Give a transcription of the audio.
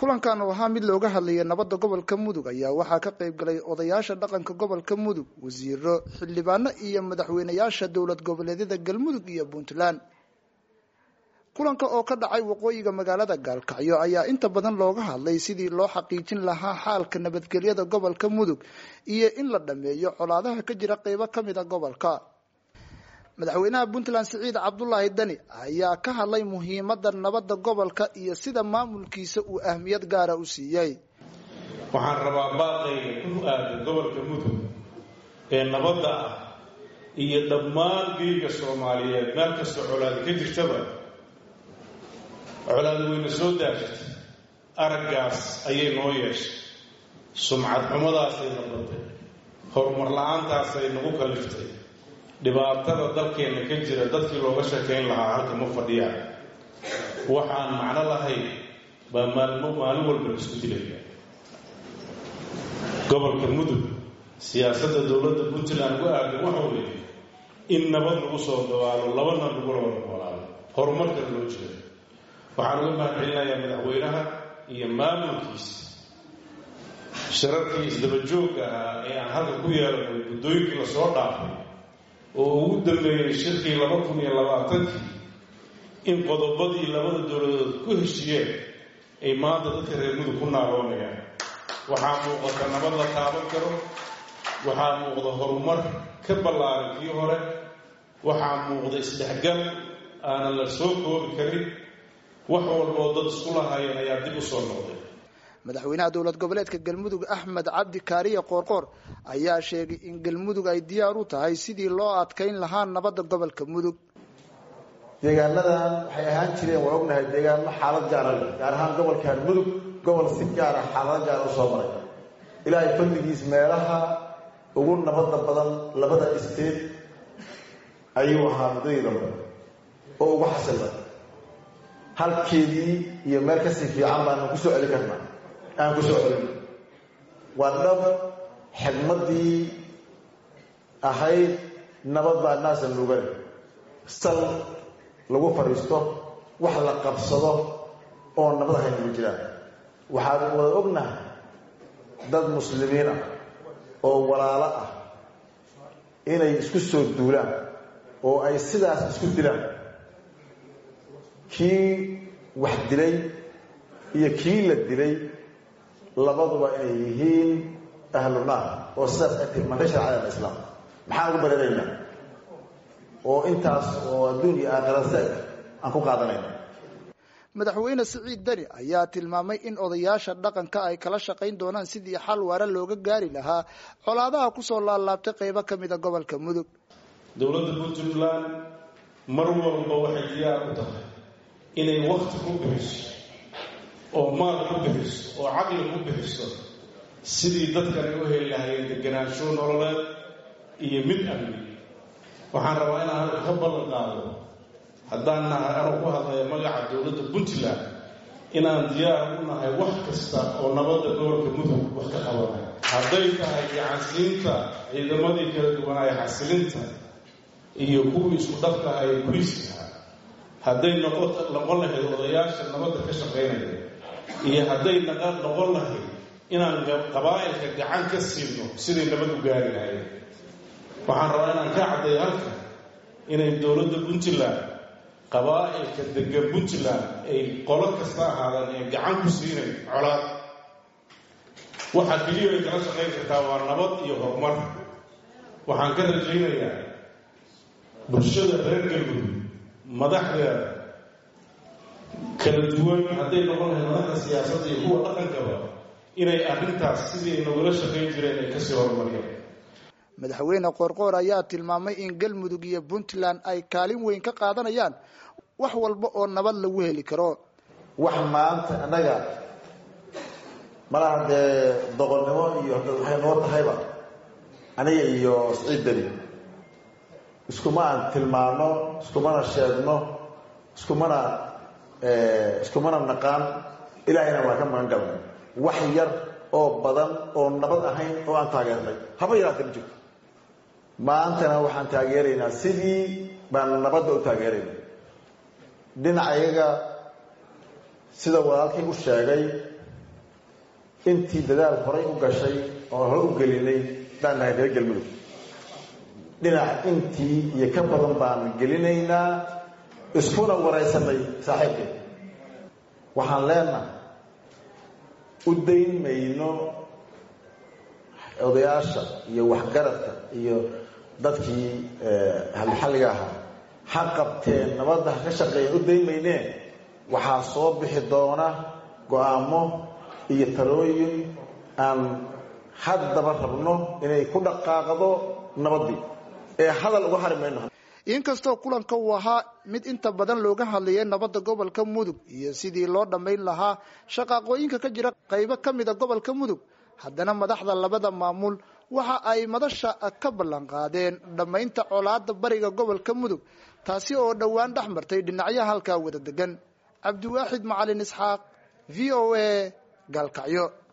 kulankan oo ahaa mid looga hadlayay nabadda gobolka mudug ayaa waxaa ka qayb galay odayaasha dhaqanka gobolka mudug wasiiro xildhibaano iyo madaxweyneyaasha dowlad goboleedyada galmudug iyo puntland kulanka oo ka dhacay waqooyiga magaalada gaalkacyo ayaa inta badan looga hadlay sidii loo xaqiijin lahaa xaalka nabadgelyada gobolka mudug iyo in la dhameeyo colaadaha ka jira qeybo kamid a gobolka madaxweynaha puntland siciid cabdulaahi dani ayaa ka hadlay muhiimada nabadda gobolka iyo sida maamulkiisa uu ahmiyad gaara u siiyey waxaan rabaa baaqayga ku aadan gobolka mudug ee nabadda ah iyo dhammaan geega soomaaliyeed meel kastoo colaadi ka jirtaba colaadi wayna soo daashitay araggaas ayay noo yeeshay sumcad xumadaasay noqotay horumar la-aantaasay nagu kaliftay dhibaatada dalkeenna ka jira dadkii looga sheekayn lahaa halka ma fadhiyaan waxaan macno lahayn baa maalmo maalin walba la isku dilaya gobolka mudug siyaasadda dowladda puntland ugu aadan waxau leeyay in nabad lagu soo dabaalo labana lagula wada noolaado horumarkana loo jeedo waxaan uga mahadcelinayaa madaxweynaha iyo maamulkiisa shararkii isdabajoogga ahaa ee aan halka ku yeelanay guddooyinkii lasoo dhaafay oo ugu dambeeyey shirkii laba kun iyo labaatankii in qodobadii labada dowladood ku heshiiyeen ay maanta dadka reer mudug ku naaroonayaan waxaa muuqata nabad la taaban karo waxaa muuqda horumar ka ballaaran kii hore waxaa muuqda isdhexgal aanan la soo koobi karin wax walboo dad isku lahaayeen ayaa dib u soo noqday madaxweynaha dowlad goboleedka galmudug axmed cabdi kaariye qoorqoor ayaa sheegay in galmudug ay diyaar u tahay sidii loo adkayn lahaa nabadda gobolka mudug deegaanadan waxay ahaan jireen waa ognahay deegaano xaalad gaara leh gaar ahaan gobolkan mudug gobol si gaara xaalado gaara usoo maray ilaahay fadligiis meelaha ugu nabadda badan labada isteed ayuu ahaa muddadii dambe oo ugu xasila halkeedii iyo meel kasii fiican baanu kusoo celin karnaa aan kusoo celin waa dhab xigmaddii ahayd nabad baa naasa lugale sal lagu fadhiisto wax la qabsado oo nabad ahayn ma jiraan waxaan wada ognahay dad muslimiin ah oo walaalo ah inay isku soo duulaan oo ay sidaas isku dilaan kii wax dilay iyo kii la dilay labaduba inay yihiin ahlu naar oo sidaas ay tilmaantay sharcada islaam maxaan ugu bararaynaa oo intaas oo adduun iyo aakhira seeg aan ku qaadanayna madaxweyne siciid deni ayaa tilmaamay in odayaasha dhaqanka ay kala shaqayn doonaan sidii xal waara looga gaari lahaa colaadaha kusoo laalaabtay qeybo ka mida gobolka mudug dowladda puntland mar walba waxay diyaar u tahay inay wakti ku bixiso oo maal ku bixiso oo caqli ku bixiso sidii dadkan ay u heli lahayeen deganaansho nololeed iyo mid amni waxaan rabaa inaan halka ka ballan qaado haddaan nahay anuu ku hadlaya magaca dowladda puntland inaan diyaar u nahay wax kasta oo nabadda gobolka mudug wax ka qabanay hadday tahay gacansiinta ciidamadii kala duwanaaye xasilinta iyo kuwii isku dhafka ahaye boliiska hadday noqon lahayd odayaasha nabadda ka shaqaynaya iyo hadday noqon lahayd inaan qabaa'ilka gacan ka siino siday nabad u gaari lahayd waxaan rabaa inaan ka caddeeyo halka inay dowladda puntland qabaa'ilka degan puntland ay qolo kasta ahaadaan ee gacan ku siinayn colaad waxaa keliya ay kala shaqayn kartaa waa nabad iyo horumar waxaan ka rajaynayaa bulshada reer galmudug madaxdeeda kala duwan hadday noqon lahayd madaxda siyaasadda iyo kuwa dhaqankaba inay arrintaas sidii ay nogala shaqayn jireen ay kasii horumariyeen madaxweyne qoorqoor ayaa tilmaamay in galmudug iyo puntland ay kaalin weyn ka qaadanayaan wax walba oo nabad lagu heli karo wax maanta annaga malaha dee doqonnimo iyo waxay noo tahayba aniga iyo siciid deni iskuma aan tilmaano iskumana sheegno iskumana iskumana naqaan ilaahayna waa ka magan galnay wax yar oo badan oo nabad ahayn oo aan taageernay haba yaraata ma jirto maantana waxaan taageeraynaa sidii baan nabadda u taageerayna dhinacayaga sida walaalkii u sheegay intii dadaal horay u gashay oo hore u gelinay baan nahay reer galmudug dhinac intii iyo ka badan baan gelinaynaa iskuna waraysanay saaxiibkeen waxaan leenahay u dayn mayno odayaasha iyo waxgaradka iyo dadkii halxalliga ahaa ha qabteen nabadda ha ka shaqeeyeen u dayn maynee waxaa soo bixi doona go-aamo iyo talooyin aan haddaba rabno inay ku dhaqaaqdo nabaddii ee hadal uga hari mayno inkastoo kulanka uu ahaa mid inta badan looga hadlayay nabadda gobolka mudug iyo sidii loo dhammayn lahaa shaqaaqooyinka ka jira qaybo ka mida gobolka mudug haddana madaxda labada maamul waxa ay madasha ka ballan qaadeen dhammaynta colaada bariga gobolka mudug taasi oo dhowaan dhex martay dhinacyaha halkaa wada degan cabdiwaaxid macalin isxaaq v o a gaalkacyo